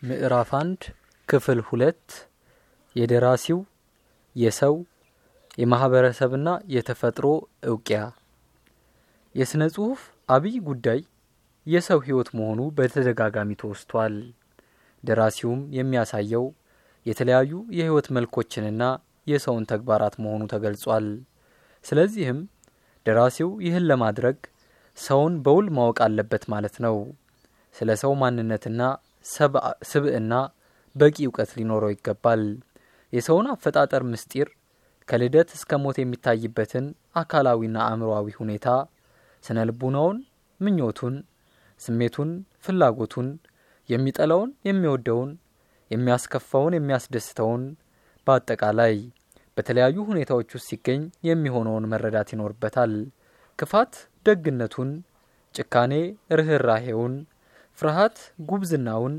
ምዕራፍ አንድ ክፍል ሁለት የደራሲው የሰው የማህበረሰብና የተፈጥሮ እውቂያ የሥነ ጽሑፍ አብይ ጉዳይ የሰው ሕይወት መሆኑ በተደጋጋሚ ተወስቷል። ደራሲውም የሚያሳየው የተለያዩ የሕይወት መልኮችንና የሰውን ተግባራት መሆኑ ተገልጿል። ስለዚህም ደራሲው ይህን ለማድረግ ሰውን በውል ማወቅ አለበት ማለት ነው። ስለ ሰው ማንነትና ስብዕና በቂ እውቀት ሊኖረው ይገባል። የሰውን አፈጣጠር ምስጢር ከልደት እስከ ሞት የሚታይበትን አካላዊና አእምሮአዊ ሁኔታ፣ ስነ ልቡናውን፣ ምኞቱን፣ ስሜቱን፣ ፍላጎቱን፣ የሚጠላውን፣ የሚወደውን፣ የሚያስከፋውን፣ የሚያስደስተውን በአጠቃላይ በተለያዩ ሁኔታዎች ውስጥ ሲገኝ የሚሆነውን መረዳት ይኖርበታል። ክፋት ደግነቱን፣ ጭካኔ ርኅራሄውን፣ ፍርሃት ጉብዝናውን፣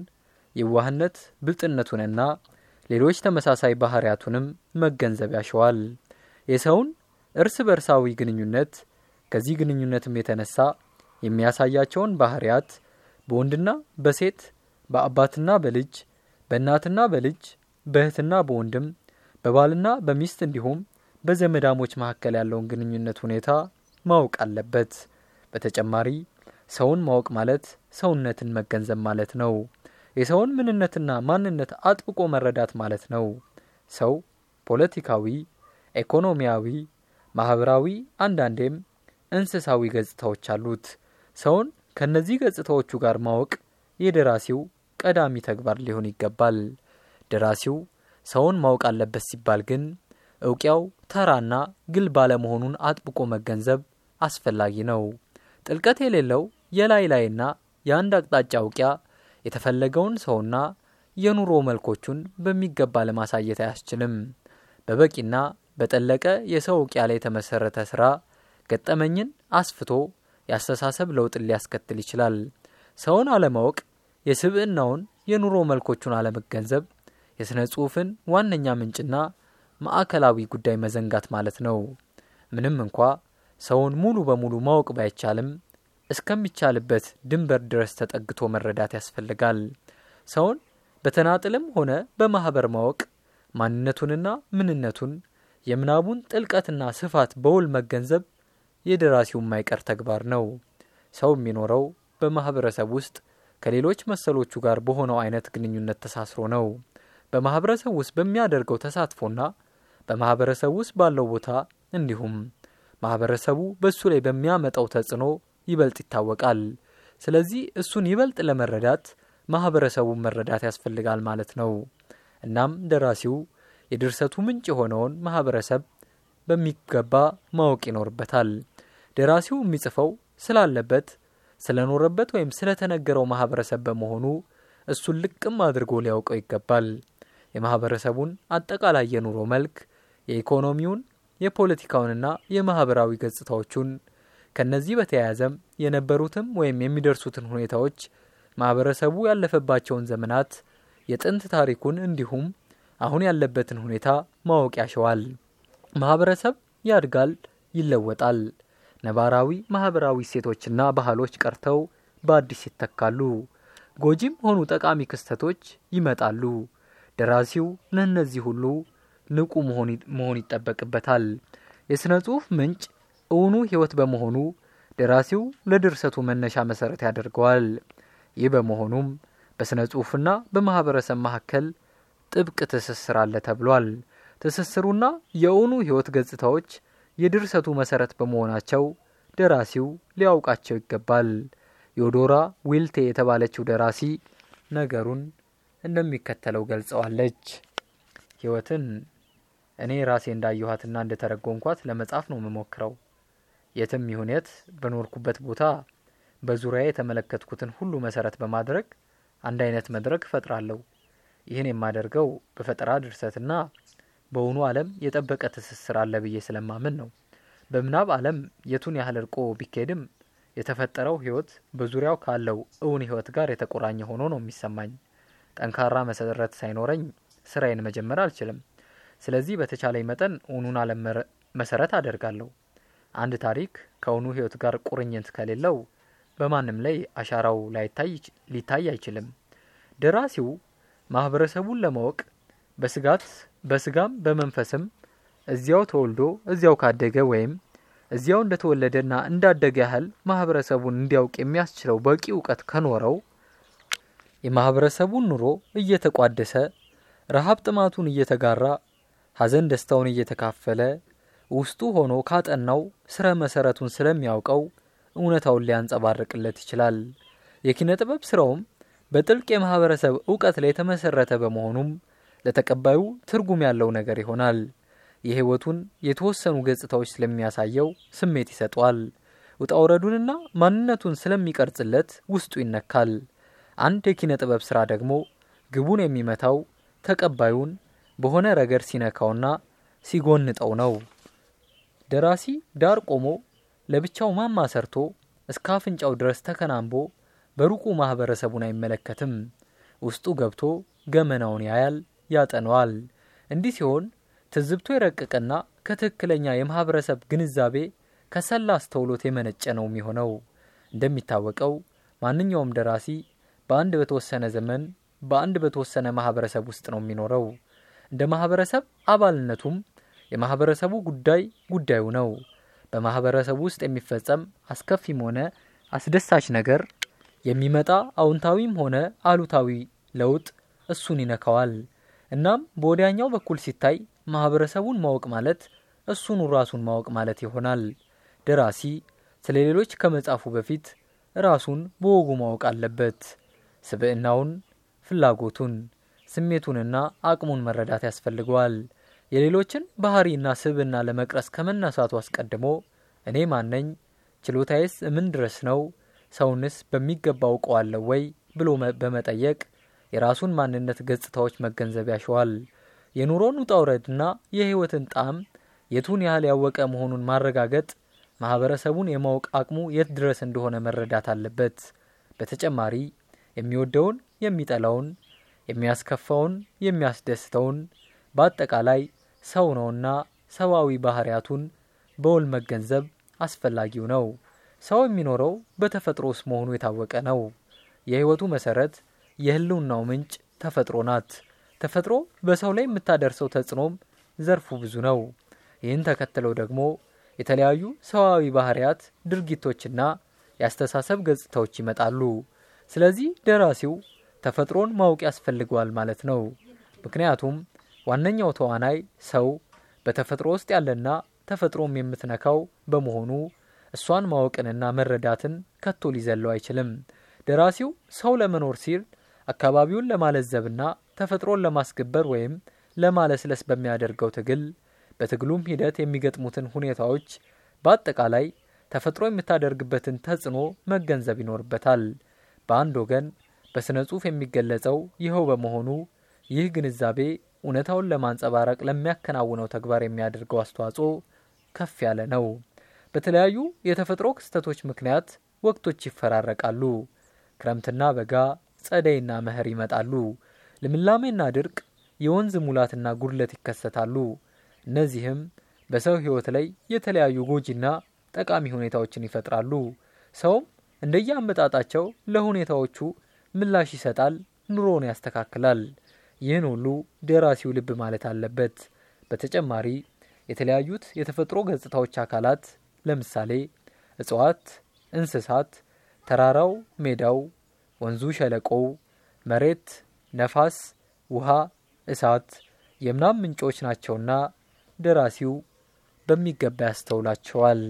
የዋህነት ብልጥነቱንና ሌሎች ተመሳሳይ ባህሪያቱንም መገንዘብ ያሸዋል። የሰውን እርስ በርሳዊ ግንኙነት ከዚህ ግንኙነትም የተነሳ የሚያሳያቸውን ባህሪያት በወንድና በሴት በአባትና በልጅ በእናትና በልጅ በእህትና በወንድም በባልና በሚስት እንዲሁም በዘመዳሞች መካከል ያለውን ግንኙነት ሁኔታ ማወቅ አለበት። በተጨማሪ ሰውን ማወቅ ማለት ሰውነትን መገንዘብ ማለት ነው። የሰውን ምንነትና ማንነት አጥብቆ መረዳት ማለት ነው። ሰው ፖለቲካዊ፣ ኢኮኖሚያዊ፣ ማህበራዊ አንዳንዴም እንስሳዊ ገጽታዎች አሉት። ሰውን ከነዚህ ገጽታዎቹ ጋር ማወቅ የደራሲው ቀዳሚ ተግባር ሊሆን ይገባል። ደራሲው ሰውን ማወቅ አለበት ሲባል ግን እውቂያው ተራና ግል ባለመሆኑን አጥብቆ መገንዘብ አስፈላጊ ነው። ጥልቀት የሌለው የላይ ላይና የአንድ አቅጣጫ እውቂያ የተፈለገውን ሰውና የኑሮ መልኮቹን በሚገባ ለማሳየት አያስችልም። በበቂና በጠለቀ የሰው እውቂያ ላይ የተመሰረተ ስራ ገጠመኝን አስፍቶ የአስተሳሰብ ለውጥን ሊያስከትል ይችላል። ሰውን አለማወቅ የስብዕናውን የኑሮ መልኮቹን አለመገንዘብ የሥነ ጽሑፍን ዋነኛ ምንጭና ማዕከላዊ ጉዳይ መዘንጋት ማለት ነው። ምንም እንኳ ሰውን ሙሉ በሙሉ ማወቅ ባይቻልም እስከሚቻልበት ድንበር ድረስ ተጠግቶ መረዳት ያስፈልጋል። ሰውን በተናጥልም ሆነ በማኅበር ማወቅ ማንነቱንና ምንነቱን የምናቡን ጥልቀትና ስፋት በውል መገንዘብ የደራሲው የማይቀር ተግባር ነው። ሰው የሚኖረው በማኅበረሰብ ውስጥ ከሌሎች መሰሎቹ ጋር በሆነው አይነት ግንኙነት ተሳስሮ ነው። በማኅበረሰብ ውስጥ በሚያደርገው ተሳትፎና በማኅበረሰብ ውስጥ ባለው ቦታ እንዲሁም ማኅበረሰቡ በእሱ ላይ በሚያመጣው ተጽዕኖ ይበልጥ ይታወቃል። ስለዚህ እሱን ይበልጥ ለመረዳት ማኅበረሰቡን መረዳት ያስፈልጋል ማለት ነው። እናም ደራሲው የድርሰቱ ምንጭ የሆነውን ማኅበረሰብ በሚገባ ማወቅ ይኖርበታል። ደራሲው የሚጽፈው ስላለበት ስለኖረበት ወይም ስለተነገረው ማኅበረሰብ በመሆኑ እሱን ልቅም አድርጎ ሊያውቀው ይገባል። የማኅበረሰቡን አጠቃላይ የኑሮ መልክ፣ የኢኮኖሚውን፣ የፖለቲካውንና የማኅበራዊ ገጽታዎቹን ከነዚህ በተያያዘም የነበሩትም ወይም የሚደርሱትን ሁኔታዎች ማኅበረሰቡ ያለፈባቸውን ዘመናት የጥንት ታሪኩን እንዲሁም አሁን ያለበትን ሁኔታ ማወቅ ያሸዋል። ማኅበረሰብ ያድጋል፣ ይለወጣል። ነባራዊ ማኅበራዊ እሴቶችና ባህሎች ቀርተው በአዲስ ይተካሉ። ጎጂም ሆኑ ጠቃሚ ክስተቶች ይመጣሉ። ደራሲው ለእነዚህ ሁሉ ንቁ መሆን ይጠበቅበታል። የሥነ ጽሑፍ ምንጭ እውኑ ሕይወት በመሆኑ ደራሲው ለድርሰቱ መነሻ መሠረት ያደርገዋል። ይህ በመሆኑም በሥነ ጽሑፍና በማኅበረሰብ መካከል ጥብቅ ትስስር አለ ተብሏል። ትስስሩና የእውኑ ሕይወት ገጽታዎች የድርሰቱ መሠረት በመሆናቸው ደራሲው ሊያውቃቸው ይገባል። ዮዶራ ዊልቴ የተባለችው ደራሲ ነገሩን እንደሚከተለው ገልጸዋለች። ሕይወትን እኔ ራሴ እንዳየኋትና እንደተረጎምኳት ለመጻፍ ነው የምሞክረው። የትም ይሁን የት በኖርኩበት ቦታ በዙሪያ የተመለከትኩትን ሁሉ መሰረት በማድረግ አንድ አይነት መድረክ እፈጥራለሁ። ይህን የማደርገው በፈጠራ ድርሰትና በእውኑ ዓለም የጠበቀ ትስስር አለ ብዬ ስለማምን ነው። በምናብ ዓለም የቱን ያህል እርቆ ቢካሄድም የተፈጠረው ሕይወት በዙሪያው ካለው እውን ሕይወት ጋር የተቆራኘ ሆኖ ነው የሚሰማኝ። ጠንካራ መሰረት ሳይኖረኝ ስራዬን መጀመር አልችልም። ስለዚህ በተቻለኝ መጠን እውኑን ዓለም መሰረት አደርጋለሁ። አንድ ታሪክ ከእውኑ ሕይወት ጋር ቁርኝት ከሌለው በማንም ላይ አሻራው ሊታይ አይችልም። ደራሲው ማህበረሰቡን ለማወቅ በስጋት በስጋም በመንፈስም እዚያው ተወልዶ እዚያው ካደገ ወይም እዚያው እንደተወለደና እንዳደገ ያህል ማህበረሰቡን እንዲያውቅ የሚያስችለው በቂ እውቀት ከኖረው የማህበረሰቡን ኑሮ እየተቋደሰ ረሃብ ጥማቱን እየተጋራ ሐዘን ደስታውን እየተካፈለ ውስጡ ሆኖ ካጠናው ስረ መሰረቱን ስለሚያውቀው እውነታውን ሊያንጸባርቅለት ይችላል። የኪነ ጥበብ ስራውም በጥልቅ የማህበረሰብ እውቀት ላይ የተመሰረተ በመሆኑም ለተቀባዩ ትርጉም ያለው ነገር ይሆናል። የህይወቱን የተወሰኑ ገጽታዎች ስለሚያሳየው ስሜት ይሰጠዋል። ውጣ ውረዱንና ማንነቱን ስለሚቀርጽለት ውስጡ ይነካል። አንድ የኪነ ጥበብ ስራ ደግሞ ግቡን የሚመታው ተቀባዩን በሆነ ረገድ ሲነካውና ሲጎንጠው ነው። ደራሲ ዳር ቆሞ ለብቻው ማማ ሰርቶ እስከ አፍንጫው ድረስ ተከናንቦ በሩቁ ማህበረሰቡን አይመለከትም። ውስጡ ገብቶ ገመናውን ያያል፣ ያጠነዋል። እንዲህ ሲሆን ትዝብቶ የረቀቀና ከትክክለኛ የማህበረሰብ ግንዛቤ ከሰላ አስተውሎት የመነጨ ነው የሚሆነው። እንደሚታወቀው ማንኛውም ደራሲ በአንድ በተወሰነ ዘመን በአንድ በተወሰነ ማህበረሰብ ውስጥ ነው የሚኖረው። እንደ ማህበረሰብ አባልነቱም የማህበረሰቡ ጉዳይ ጉዳዩ ነው። በማህበረሰቡ ውስጥ የሚፈጸም አስከፊም ሆነ አስደሳች ነገር የሚመጣ አዎንታዊም ሆነ አሉታዊ ለውጥ እሱን ይነካዋል። እናም በወዲያኛው በኩል ሲታይ ማህበረሰቡን ማወቅ ማለት እሱኑ ራሱን ማወቅ ማለት ይሆናል። ደራሲ ስለ ሌሎች ከመጻፉ በፊት ራሱን በወጉ ማወቅ አለበት። ስብዕናውን፣ ፍላጎቱን፣ ስሜቱንና አቅሙን መረዳት ያስፈልገዋል። የሌሎችን ባህሪና ስብዕና ለመቅረስ ከመነሳቱ አስቀድሞ እኔ ማነኝ? ችሎታዬስ ምን ድረስ ነው? ሰውንስ በሚገባ አውቀዋለሁ ወይ ብሎ በመጠየቅ የራሱን ማንነት ገጽታዎች መገንዘብ ያሸዋል። የኑሮን ውጣ ውረድና የህይወትን ጣዕም የቱን ያህል ያወቀ መሆኑን ማረጋገጥ ማህበረሰቡን የማወቅ አቅሙ የት ድረስ እንደሆነ መረዳት አለበት። በተጨማሪ የሚወደውን፣ የሚጠላውን፣ የሚያስከፋውን፣ የሚያስደስተውን በአጠቃላይ ሰው ነውና ሰብአዊ ባህሪያቱን በውል መገንዘብ አስፈላጊው ነው። ሰው የሚኖረው በተፈጥሮ ውስጥ መሆኑ የታወቀ ነው። የህይወቱ መሰረት የህልውናው ምንጭ ተፈጥሮ ናት። ተፈጥሮ በሰው ላይ የምታደርሰው ተጽዕኖም ዘርፉ ብዙ ነው። ይህን ተከትለው ደግሞ የተለያዩ ሰዋዊ ባህሪያት፣ ድርጊቶችና የአስተሳሰብ ገጽታዎች ይመጣሉ። ስለዚህ ደራሲው ተፈጥሮን ማወቅ ያስፈልገዋል ማለት ነው። ምክንያቱም ዋነኛው ተዋናይ ሰው በተፈጥሮ ውስጥ ያለና ተፈጥሮም የምትነካው በመሆኑ እሷን ማወቅንና መረዳትን ከቶ ሊዘለው አይችልም። ደራሲው ሰው ለመኖር ሲል አካባቢውን ለማለዘብና ተፈጥሮን ለማስገበር ወይም ለማለስለስ በሚያደርገው ትግል በትግሉም ሂደት የሚገጥሙትን ሁኔታዎች በአጠቃላይ ተፈጥሮ የምታደርግበትን ተጽዕኖ መገንዘብ ይኖርበታል። በአንድ ወገን በሥነ ጽሑፍ የሚገለጸው ይኸው በመሆኑ ይህ ግንዛቤ እውነታውን ለማንጸባረቅ ለሚያከናውነው ተግባር የሚያደርገው አስተዋጽኦ ከፍ ያለ ነው። በተለያዩ የተፈጥሮ ክስተቶች ምክንያት ወቅቶች ይፈራረቃሉ። ክረምትና በጋ፣ ጸደይና መኸር ይመጣሉ። ልምላሜና ድርቅ፣ የወንዝ ሙላትና ጉድለት ይከሰታሉ። እነዚህም በሰው ሕይወት ላይ የተለያዩ ጎጂና ጠቃሚ ሁኔታዎችን ይፈጥራሉ። ሰውም እንደየአመጣጣቸው ለሁኔታዎቹ ምላሽ ይሰጣል፣ ኑሮውን ያስተካክላል። ይህን ሁሉ ደራሲው ልብ ማለት አለበት። በተጨማሪ የተለያዩት የተፈጥሮ ገጽታዎች አካላት ለምሳሌ እጽዋት፣ እንስሳት፣ ተራራው፣ ሜዳው፣ ወንዙ፣ ሸለቆው፣ መሬት፣ ነፋስ፣ ውሃ፣ እሳት የምናብ ምንጮች ናቸውና ደራሲው በሚገባ ያስተውላቸዋል።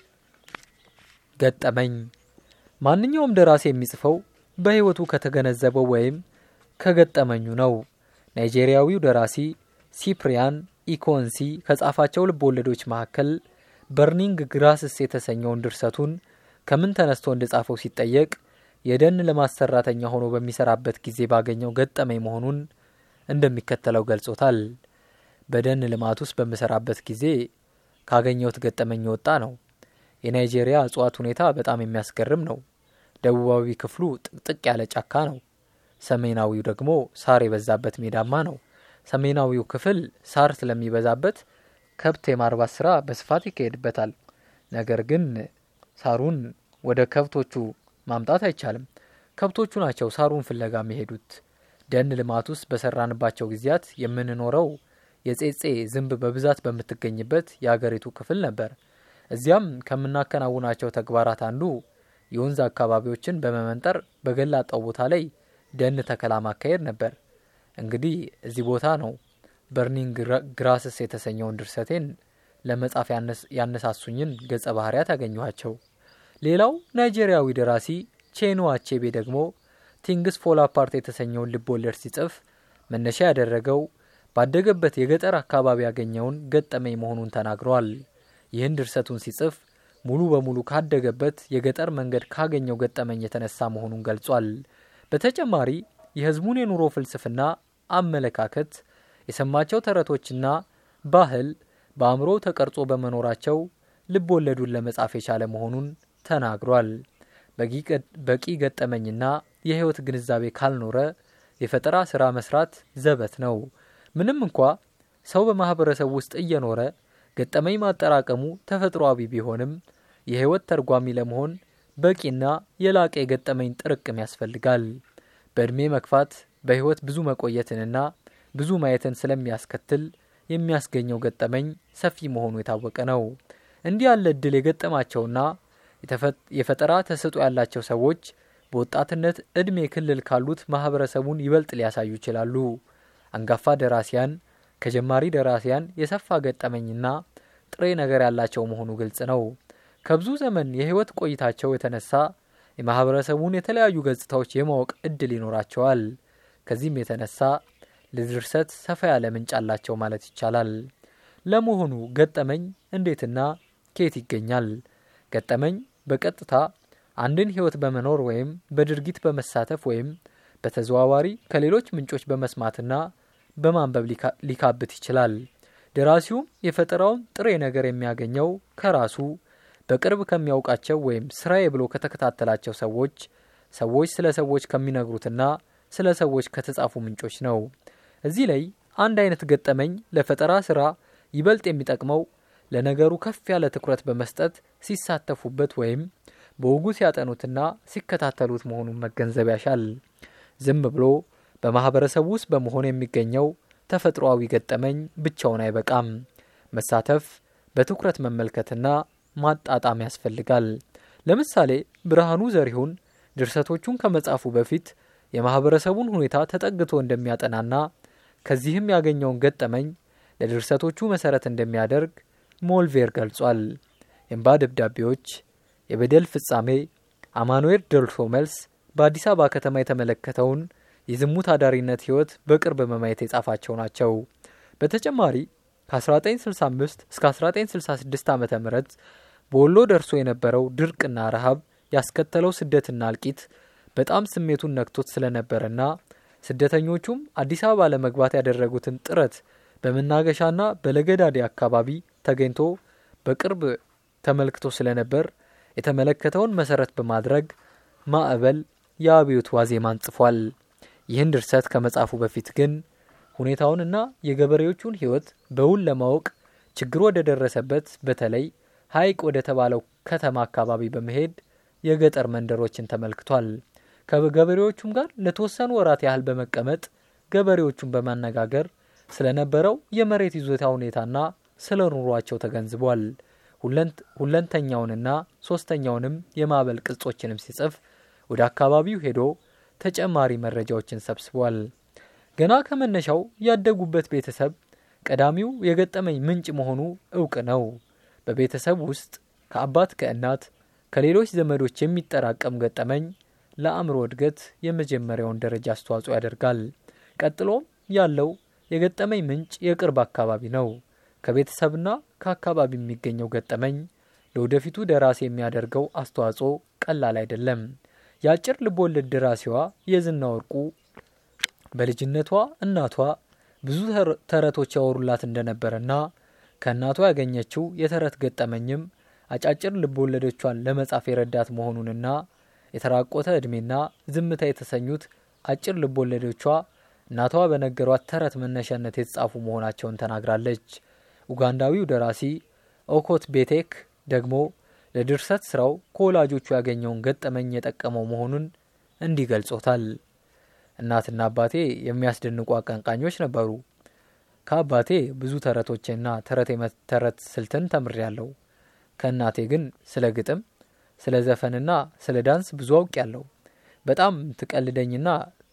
ገጠመኝ ማንኛውም ደራሲ የሚጽፈው በሕይወቱ ከተገነዘበው ወይም ከገጠመኙ ነው። ናይጄሪያዊው ደራሲ ሲፕሪያን ኢኮንሲ ከጻፋቸው ልብ ወለዶች መካከል በርኒንግ ግራስስ የተሰኘውን ድርሰቱን ከምን ተነስቶ እንደጻፈው ሲጠየቅ የደን ልማት ሰራተኛ ሆኖ በሚሰራበት ጊዜ ባገኘው ገጠመኝ መሆኑን እንደሚከተለው ገልጾታል። በደን ልማት ውስጥ በምሰራበት ጊዜ ካገኘሁት ገጠመኝ የወጣ ነው። የናይጄሪያ እጽዋት ሁኔታ በጣም የሚያስገርም ነው። ደቡባዊ ክፍሉ ጥቅጥቅ ያለ ጫካ ነው። ሰሜናዊው ደግሞ ሳር የበዛበት ሜዳማ ነው። ሰሜናዊው ክፍል ሳር ስለሚበዛበት ከብት የማርባት ስራ በስፋት ይካሄድበታል። ነገር ግን ሳሩን ወደ ከብቶቹ ማምጣት አይቻልም። ከብቶቹ ናቸው ሳሩን ፍለጋ የሚሄዱት። ደን ልማት ውስጥ በሰራንባቸው ጊዜያት የምንኖረው የጼጼ ዝንብ በብዛት በምትገኝበት የአገሪቱ ክፍል ነበር። እዚያም ከምናከናውናቸው ተግባራት አንዱ የወንዝ አካባቢዎችን በመመንጠር በገላጣው ቦታ ላይ ደን ተከላ ማካሄድ ነበር። እንግዲህ እዚህ ቦታ ነው በርኒንግ ግራስስ የተሰኘውን ድርሰቴን ለመጻፍ ያነሳሱኝን ገጸ ባህርያት ያገኘኋቸው። ሌላው ናይጄሪያዊ ደራሲ ቼኑ አቼቤ ደግሞ ቲንግስ ፎል አፓርት የተሰኘውን ልብ ወለድ ሲጽፍ መነሻ ያደረገው ባደገበት የገጠር አካባቢ ያገኘውን ገጠመኝ መሆኑን ተናግሯል። ይህን ድርሰቱን ሲጽፍ ሙሉ በሙሉ ካደገበት የገጠር መንገድ ካገኘው ገጠመኝ የተነሳ መሆኑን ገልጿል። በተጨማሪ የሕዝቡን የኑሮ ፍልስፍና፣ አመለካከት፣ የሰማቸው ተረቶችና ባህል በአእምሮ ተቀርጾ በመኖራቸው ልብ ወለዱን ለመጻፍ የቻለ መሆኑን ተናግሯል። በቂ ገጠመኝና የህይወት ግንዛቤ ካልኖረ የፈጠራ ስራ መስራት ዘበት ነው። ምንም እንኳ ሰው በማህበረሰብ ውስጥ እየኖረ ገጠመኝ ማጠራቀሙ ተፈጥሯዊ ቢሆንም የህይወት ተርጓሚ ለመሆን በቂና የላቀ የገጠመኝ ጥርቅም ያስፈልጋል። በዕድሜ መግፋት በህይወት ብዙ መቆየትንና ብዙ ማየትን ስለሚያስከትል የሚያስገኘው ገጠመኝ ሰፊ መሆኑ የታወቀ ነው። እንዲህ ያለ እድል የገጠማቸውና የፈጠራ ተሰጥኦ ያላቸው ሰዎች በወጣትነት እድሜ ክልል ካሉት ማህበረሰቡን ይበልጥ ሊያሳዩ ይችላሉ። አንጋፋ ደራሲያን ከጀማሪ ደራሲያን የሰፋ ገጠመኝና ጥሬ ነገር ያላቸው መሆኑ ግልጽ ነው። ከብዙ ዘመን የህይወት ቆይታቸው የተነሳ የማህበረሰቡን የተለያዩ ገጽታዎች የማወቅ እድል ይኖራቸዋል። ከዚህም የተነሳ ለድርሰት ሰፋ ያለ ምንጭ አላቸው ማለት ይቻላል። ለመሆኑ ገጠመኝ እንዴትና ከየት ይገኛል? ገጠመኝ በቀጥታ አንድን ህይወት በመኖር ወይም በድርጊት በመሳተፍ ወይም በተዘዋዋሪ ከሌሎች ምንጮች በመስማትና በማንበብ ሊካብት ይችላል። ደራሲውም የፈጠራውን ጥሬ ነገር የሚያገኘው ከራሱ በቅርብ ከሚያውቃቸው ወይም ስራዬ ብሎ ከተከታተላቸው ሰዎች ሰዎች ስለ ሰዎች ከሚነግሩትና ስለ ሰዎች ከተጻፉ ምንጮች ነው። እዚህ ላይ አንድ አይነት ገጠመኝ ለፈጠራ ስራ ይበልጥ የሚጠቅመው ለነገሩ ከፍ ያለ ትኩረት በመስጠት ሲሳተፉበት ወይም በውጉ ሲያጠኑትና ሲከታተሉት መሆኑን መገንዘብ ያሻል። ዝም ብሎ በማህበረሰቡ ውስጥ በመሆን የሚገኘው ተፈጥሯዊ ገጠመኝ ብቻውን አይበቃም። መሳተፍ፣ በትኩረት መመልከትና ማጣጣም ያስፈልጋል። ለምሳሌ ብርሃኑ ዘሪሁን ድርሰቶቹን ከመጻፉ በፊት የማህበረሰቡን ሁኔታ ተጠግቶ እንደሚያጠናና ከዚህም ያገኘውን ገጠመኝ ለድርሰቶቹ መሰረት እንደሚያደርግ ሞልቬር ገልጿል። የእንባ ደብዳቤዎች፣ የበደል ፍጻሜ፣ አማኑኤል ደርሶ መልስ በአዲስ አበባ ከተማ የተመለከተውን የዝሙት አዳሪነት ህይወት በቅርብ በማየት የጻፋቸው ናቸው። በተጨማሪ ከ1965 እስከ 1966 ዓ ም በወሎ ደርሶ የነበረው ድርቅና ረሃብ ያስከተለው ስደትና እልቂት በጣም ስሜቱን ነክቶት ስለነበረና ስደተኞቹም አዲስ አበባ ለመግባት ያደረጉትን ጥረት በመናገሻና በለገዳዴ አካባቢ ተገኝቶ በቅርብ ተመልክቶ ስለነበር የተመለከተውን መሰረት በማድረግ ማዕበል የአብዮት ዋዜማን ጽፏል። ይህን ድርሰት ከመጻፉ በፊት ግን ሁኔታውንና የገበሬዎቹን ህይወት በውል ለማወቅ ችግሩ ወደ ደረሰበት በተለይ ሐይቅ ወደ ተባለው ከተማ አካባቢ በመሄድ የገጠር መንደሮችን ተመልክቷል። ከገበሬዎቹም ጋር ለተወሰኑ ወራት ያህል በመቀመጥ ገበሬዎቹን በማነጋገር ስለነበረው የመሬት ይዞታ ሁኔታና ስለ ኑሯቸው ተገንዝቧል። ሁለንተኛውንና ሶስተኛውንም የማዕበል ቅጾችንም ሲጽፍ ወደ አካባቢው ሄዶ ተጨማሪ መረጃዎችን ሰብስቧል። ገና ከመነሻው ያደጉበት ቤተሰብ ቀዳሚው የገጠመኝ ምንጭ መሆኑ እውቅ ነው። በቤተሰብ ውስጥ ከአባት ከእናት፣ ከሌሎች ዘመዶች የሚጠራቀም ገጠመኝ ለአእምሮ እድገት የመጀመሪያውን ደረጃ አስተዋጽኦ ያደርጋል። ቀጥሎም ያለው የገጠመኝ ምንጭ የቅርብ አካባቢ ነው። ከቤተሰብና ከአካባቢ የሚገኘው ገጠመኝ ለወደፊቱ ደራሲ የሚያደርገው አስተዋጽኦ ቀላል አይደለም። የአጭር ልቦወለድ ደራሲዋ የዝና ወርቁ በልጅነቷ እናቷ ብዙ ተረቶች ያወሩላት እንደነበረና ከእናቷ ያገኘችው የተረት ገጠመኝም አጫጭር ልቦወለዶቿን ለመጻፍ የረዳት መሆኑንና የተራቆተ ዕድሜና ዝምታ የተሰኙት አጭር ልቦወለዶቿ እናቷ በነገሯት ተረት መነሻነት የተጻፉ መሆናቸውን ተናግራለች። ኡጋንዳዊው ደራሲ ኦኮት ቤቴክ ደግሞ ለድርሰት ስራው ከወላጆቹ ያገኘውን ገጠመኝ የጠቀመው መሆኑን እንዲህ ገልጾታል። እናትና አባቴ የሚያስደንቁ አቀንቃኞች ነበሩ። ከአባቴ ብዙ ተረቶችና ተረት የመተረት ስልትን ተምሬያለሁ። ከእናቴ ግን ስለ ግጥም፣ ስለ ዘፈንና ስለ ዳንስ ብዙ አውቄያለሁ። በጣም ትቀልደኝና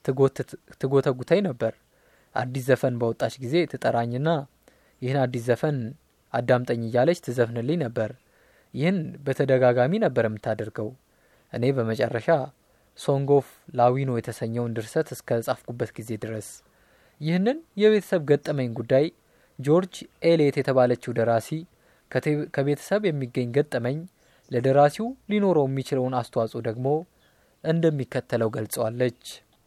ትጎተጉተኝ ነበር። አዲስ ዘፈን በወጣች ጊዜ ትጠራኝና ይህን አዲስ ዘፈን አዳምጠኝ እያለች ትዘፍንልኝ ነበር። ይህን በተደጋጋሚ ነበር የምታደርገው። እኔ በመጨረሻ ሶንግ ኦፍ ላዊኖ የተሰኘውን ድርሰት እስከ ጻፍኩበት ጊዜ ድረስ ይህንን የቤተሰብ ገጠመኝ ጉዳይ ጆርጅ ኤሌት የተባለችው ደራሲ ከቤተሰብ የሚገኝ ገጠመኝ ለደራሲው ሊኖረው የሚችለውን አስተዋጽኦ ደግሞ እንደሚከተለው ገልጸዋለች።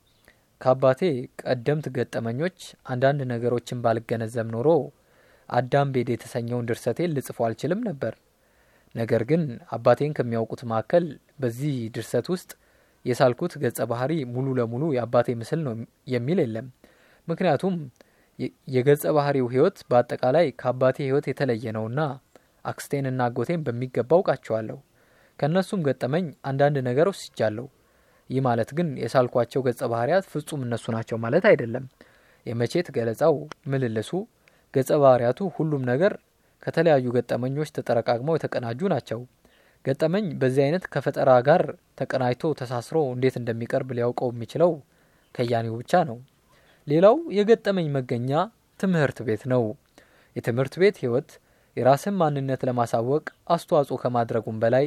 ከአባቴ ቀደምት ገጠመኞች አንዳንድ ነገሮችን ባልገነዘብ ኖሮ አዳም ቤድ የተሰኘውን ድርሰቴን ልጽፎ አልችልም ነበር። ነገር ግን አባቴን ከሚያውቁት መካከል በዚህ ድርሰት ውስጥ የሳልኩት ገጸ ባህሪ ሙሉ ለሙሉ የአባቴ ምስል ነው የሚል የለም። ምክንያቱም የገጸ ባህሪው ሕይወት በአጠቃላይ ከአባቴ ሕይወት የተለየ ነውና አክስቴንና አጎቴን በሚገባ አውቃቸዋለሁ። ከእነሱም ገጠመኝ አንዳንድ ነገር ወስጃለሁ። ይህ ማለት ግን የሳልኳቸው ገጸ ባህሪያት ፍጹም እነሱ ናቸው ማለት አይደለም። የመቼት ገለጻው፣ ምልልሱ፣ ገጸ ባህሪያቱ፣ ሁሉም ነገር ከተለያዩ ገጠመኞች ተጠረቃቅመው የተቀናጁ ናቸው። ገጠመኝ በዚህ አይነት ከፈጠራ ጋር ተቀናጅቶ ተሳስሮ እንዴት እንደሚቀርብ ሊያውቀው የሚችለው ከያኔው ብቻ ነው። ሌላው የገጠመኝ መገኛ ትምህርት ቤት ነው። የትምህርት ቤት ህይወት የራስን ማንነት ለማሳወቅ አስተዋጽኦ ከማድረጉም በላይ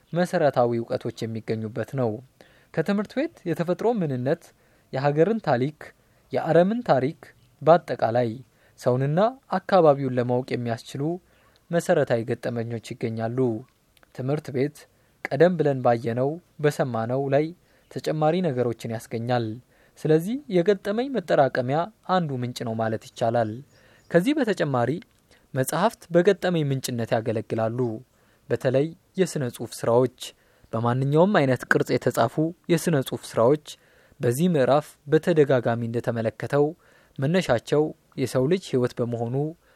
መሰረታዊ እውቀቶች የሚገኙበት ነው። ከትምህርት ቤት የተፈጥሮ ምንነት፣ የሀገርን ታሪክ፣ የአረምን ታሪክ፣ በአጠቃላይ ሰውንና አካባቢውን ለማወቅ የሚያስችሉ መሰረታዊ ገጠመኞች ይገኛሉ። ትምህርት ቤት ቀደም ብለን ባየነው በሰማነው ላይ ተጨማሪ ነገሮችን ያስገኛል። ስለዚህ የገጠመኝ መጠራቀሚያ አንዱ ምንጭ ነው ማለት ይቻላል። ከዚህ በተጨማሪ መጽሐፍት በገጠመኝ ምንጭነት ያገለግላሉ። በተለይ የሥነ ጽሑፍ ስራዎች፣ በማንኛውም አይነት ቅርጽ የተጻፉ የሥነ ጽሑፍ ስራዎች በዚህ ምዕራፍ በተደጋጋሚ እንደተመለከተው መነሻቸው የሰው ልጅ ህይወት በመሆኑ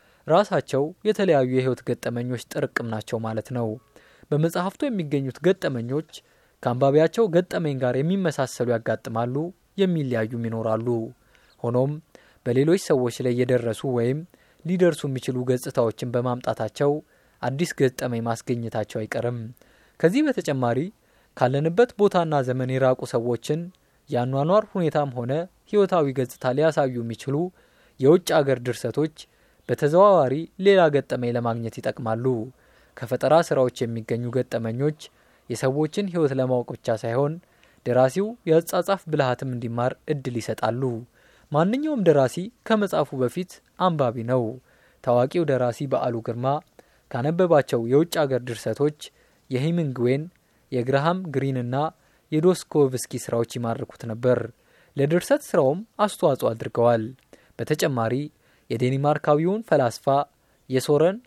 ራሳቸው የተለያዩ የህይወት ገጠመኞች ጥርቅም ናቸው ማለት ነው። በመጽሐፍቱ የሚገኙት ገጠመኞች ከአንባቢያቸው ገጠመኝ ጋር የሚመሳሰሉ ያጋጥማሉ፣ የሚለያዩም ይኖራሉ። ሆኖም በሌሎች ሰዎች ላይ የደረሱ ወይም ሊደርሱ የሚችሉ ገጽታዎችን በማምጣታቸው አዲስ ገጠመኝ ማስገኘታቸው አይቀርም። ከዚህ በተጨማሪ ካለንበት ቦታና ዘመን የራቁ ሰዎችን የአኗኗር ሁኔታም ሆነ ህይወታዊ ገጽታ ሊያሳዩ የሚችሉ የውጭ አገር ድርሰቶች በተዘዋዋሪ ሌላ ገጠመኝ ለማግኘት ይጠቅማሉ። ከፈጠራ ስራዎች የሚገኙ ገጠመኞች የሰዎችን ህይወት ለማወቅ ብቻ ሳይሆን ደራሲው የአጻጻፍ ብልሃትም እንዲማር እድል ይሰጣሉ። ማንኛውም ደራሲ ከመጻፉ በፊት አንባቢ ነው። ታዋቂው ደራሲ በዓሉ ግርማ ካነበባቸው የውጭ አገር ድርሰቶች የሂሚንግዌን፣ የግርሃም ግሪንና የዶስኮቭስኪ ስራዎች ይማርኩት ነበር። ለድርሰት ስራውም አስተዋጽኦ አድርገዋል። በተጨማሪ የዴንማርካዊውን ፈላስፋ የሶረን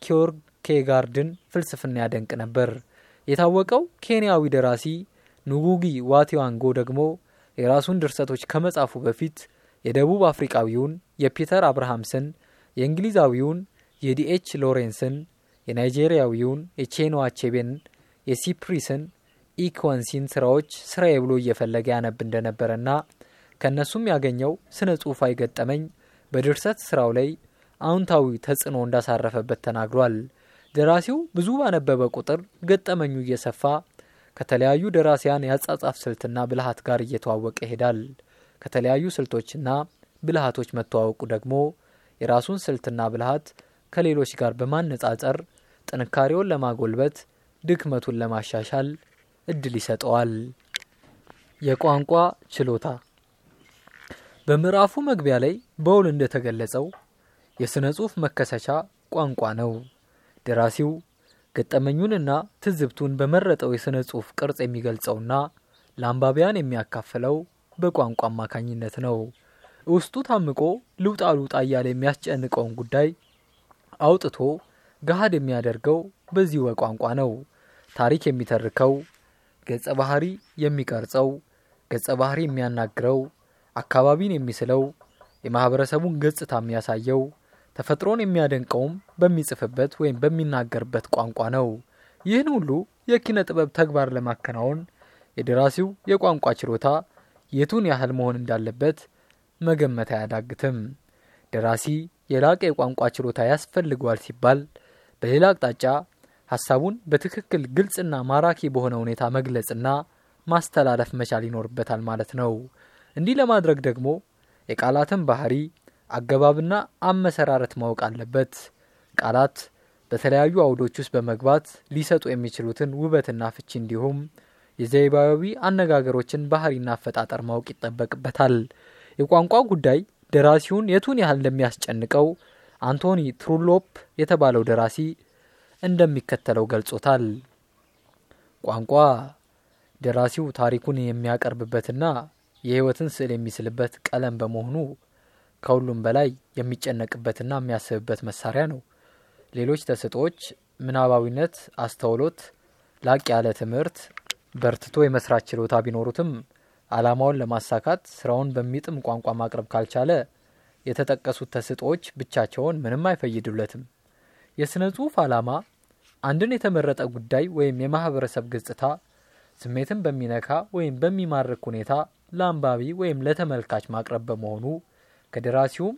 ኪዮርኬጋርድን ፍልስፍና ያደንቅ ነበር። የታወቀው ኬንያዊ ደራሲ ኑጉጊ ዋቲዋንጎ ደግሞ የራሱን ድርሰቶች ከመጻፉ በፊት የደቡብ አፍሪቃዊውን የፒተር አብርሃምስን፣ የእንግሊዛዊውን የዲኤች ሎሬንስን፣ የናይጄሪያዊውን የቼኖ አቼቤን፣ የሲፕሪስን ኢኮንሲን ስራዎች ስራዬ ብሎ እየፈለገ ያነብ እንደነበረና ከእነሱም ያገኘው ስነ ጽሑፋዊ ገጠመኝ በድርሰት ስራው ላይ አዎንታዊ ተጽዕኖ እንዳሳረፈበት ተናግሯል። ደራሲው ብዙ ባነበበ ቁጥር ገጠመኙ እየሰፋ ከተለያዩ ደራሲያን የአጻጻፍ ስልትና ብልሃት ጋር እየተዋወቀ ይሄዳል። ከተለያዩ ስልቶችና ብልሃቶች መተዋወቁ ደግሞ የራሱን ስልትና ብልሃት ከሌሎች ጋር በማነጻጸር ጥንካሬውን ለማጎልበት፣ ድክመቱን ለማሻሻል እድል ይሰጠዋል። የቋንቋ ችሎታ በምዕራፉ መግቢያ ላይ በውል እንደተገለጸው የሥነ ጽሑፍ መከሰቻ ቋንቋ ነው። ደራሲው ገጠመኙንና ትዝብቱን በመረጠው የሥነ ጽሑፍ ቅርጽ የሚገልጸውና ለአንባቢያን የሚያካፍለው በቋንቋ አማካኝነት ነው። ውስጡ ታምቆ ልውጣ ልውጣ እያለ የሚያስጨንቀውን ጉዳይ አውጥቶ ገሃድ የሚያደርገው በዚሁ በቋንቋ ነው። ታሪክ የሚተርከው፣ ገጸ ባህሪ የሚቀርጸው፣ ገጸ ባህሪ የሚያናግረው፣ አካባቢን የሚስለው፣ የማህበረሰቡን ገጽታ የሚያሳየው፣ ተፈጥሮን የሚያደንቀውም በሚጽፍበት ወይም በሚናገርበት ቋንቋ ነው። ይህን ሁሉ የኪነ ጥበብ ተግባር ለማከናወን የደራሲው የቋንቋ ችሎታ የቱን ያህል መሆን እንዳለበት መገመት አያዳግትም። ደራሲ የላቀ የቋንቋ ችሎታ ያስፈልገዋል ሲባል፣ በሌላ አቅጣጫ ሀሳቡን በትክክል ግልጽና ማራኪ በሆነ ሁኔታ መግለጽና ማስተላለፍ መቻል ይኖርበታል ማለት ነው። እንዲህ ለማድረግ ደግሞ የቃላትን ባህሪ አገባብና አመሰራረት ማወቅ አለበት። ቃላት በተለያዩ አውዶች ውስጥ በመግባት ሊሰጡ የሚችሉትን ውበትና ፍቺ እንዲሁም የዘይባዊ አነጋገሮችን ባህሪና አፈጣጠር ማወቅ ይጠበቅበታል። የቋንቋ ጉዳይ ደራሲውን የቱን ያህል እንደሚያስጨንቀው አንቶኒ ትሩሎፕ የተባለው ደራሲ እንደሚከተለው ገልጾታል። ቋንቋ ደራሲው ታሪኩን የሚያቀርብበትና የሕይወትን ስዕል የሚስልበት ቀለም በመሆኑ ከሁሉም በላይ የሚጨነቅበትና የሚያስብበት መሳሪያ ነው። ሌሎች ተሰጦዎች ምናባዊነት፣ አስተውሎት፣ ላቅ ያለ ትምህርት፣ በርትቶ የመስራት ችሎታ ቢኖሩትም ዓላማውን ለማሳካት ስራውን በሚጥም ቋንቋ ማቅረብ ካልቻለ የተጠቀሱት ተሰጦዎች ብቻቸውን ምንም አይፈይዱለትም። የሥነ ጽሑፍ ዓላማ አንድን የተመረጠ ጉዳይ ወይም የማህበረሰብ ገጽታ ስሜትን በሚነካ ወይም በሚማርክ ሁኔታ ለአንባቢ ወይም ለተመልካች ማቅረብ በመሆኑ ከደራሲውም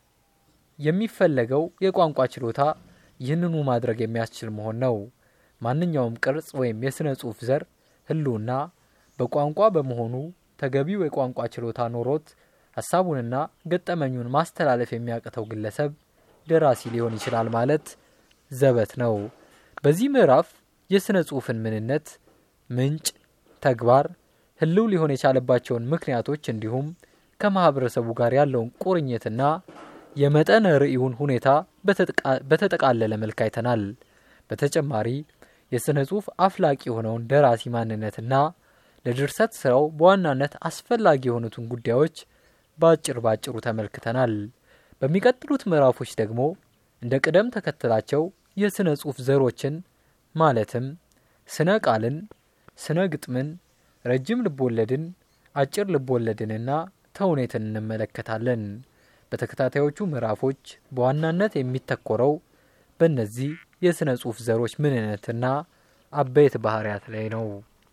የሚፈለገው የቋንቋ ችሎታ ይህንኑ ማድረግ የሚያስችል መሆን ነው። ማንኛውም ቅርጽ ወይም የሥነ ጽሑፍ ዘር ህልውና በቋንቋ በመሆኑ ተገቢው የቋንቋ ችሎታ ኖሮት ሀሳቡንና ገጠመኙን ማስተላለፍ የሚያቅተው ግለሰብ ደራሲ ሊሆን ይችላል ማለት ዘበት ነው። በዚህ ምዕራፍ የሥነ ጽሑፍን ምንነት፣ ምንጭ፣ ተግባር፣ ህልው ሊሆን የቻለባቸውን ምክንያቶች እንዲሁም ከማህበረሰቡ ጋር ያለውን ቁርኝትና የመጠነ ርዕዩን ሁኔታ በተጠቃለለ መልክ አይተናል። በተጨማሪ የሥነ ጽሑፍ አፍላቂ የሆነውን ደራሲ ማንነትና ለድርሰት ስራው በዋናነት አስፈላጊ የሆኑትን ጉዳዮች በአጭር ባጭሩ ተመልክተናል። በሚቀጥሉት ምዕራፎች ደግሞ እንደ ቅደም ተከተላቸው የሥነ ጽሑፍ ዘሮችን ማለትም ስነ ቃልን፣ ስነ ግጥምን፣ ረጅም ልቦወለድን፣ አጭር ልቦወለድንና ተውኔትን እንመለከታለን። በተከታታዮቹ ምዕራፎች በዋናነት የሚተኮረው በእነዚህ የሥነ ጽሑፍ ዘሮች ምንነትና አበይት ባህሪያት ላይ ነው።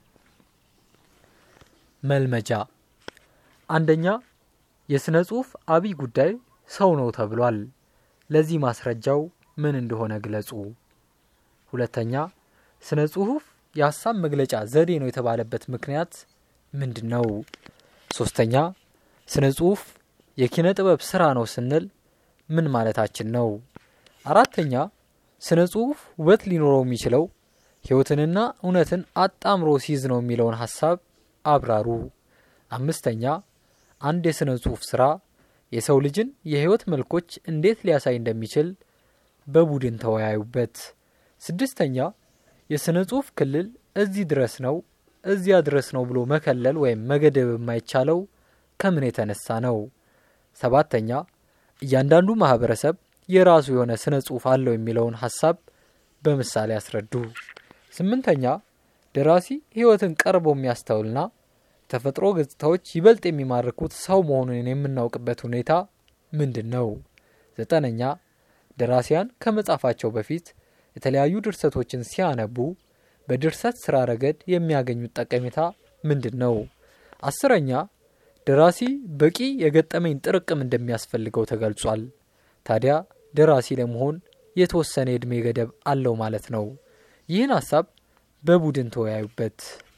መልመጃ አንደኛ የሥነ ጽሑፍ አብይ ጉዳይ ሰው ነው ተብሏል። ለዚህ ማስረጃው ምን እንደሆነ ግለጹ። ሁለተኛ ስነ ጽሑፍ የሀሳብ መግለጫ ዘዴ ነው የተባለበት ምክንያት ምንድን ነው? ሶስተኛ ስነ ጽሑፍ የኪነ ጥበብ ስራ ነው ስንል ምን ማለታችን ነው? አራተኛ ስነ ጽሑፍ ውበት ሊኖረው የሚችለው ሕይወትንና እውነትን አጣምሮ ሲይዝ ነው የሚለውን ሀሳብ አብራሩ። አምስተኛ አንድ የሥነ ጽሑፍ ስራ የሰው ልጅን የሕይወት መልኮች እንዴት ሊያሳይ እንደሚችል በቡድን ተወያዩበት። ስድስተኛ የሥነ ጽሑፍ ክልል እዚህ ድረስ ነው እዚያ ድረስ ነው ብሎ መከለል ወይም መገደብ የማይቻለው ከምን የተነሳ ነው? ሰባተኛ እያንዳንዱ ማህበረሰብ የራሱ የሆነ ስነ ጽሑፍ አለው የሚለውን ሀሳብ በምሳሌ ያስረዱ። ስምንተኛ ደራሲ ሕይወትን ቀርቦ የሚያስተውልና ተፈጥሮ ገጽታዎች ይበልጥ የሚማርኩት ሰው መሆኑን የምናውቅበት ሁኔታ ምንድን ነው? ዘጠነኛ ደራሲያን ከመጻፋቸው በፊት የተለያዩ ድርሰቶችን ሲያነቡ በድርሰት ስራ ረገድ የሚያገኙት ጠቀሜታ ምንድን ነው? አስረኛ ደራሲ በቂ የገጠመኝ ጥርቅም እንደሚያስፈልገው ተገልጿል። ታዲያ ደራሲ ለመሆን የተወሰነ የዕድሜ ገደብ አለው ማለት ነው። ይህን ሀሳብ በቡድን ተወያዩበት።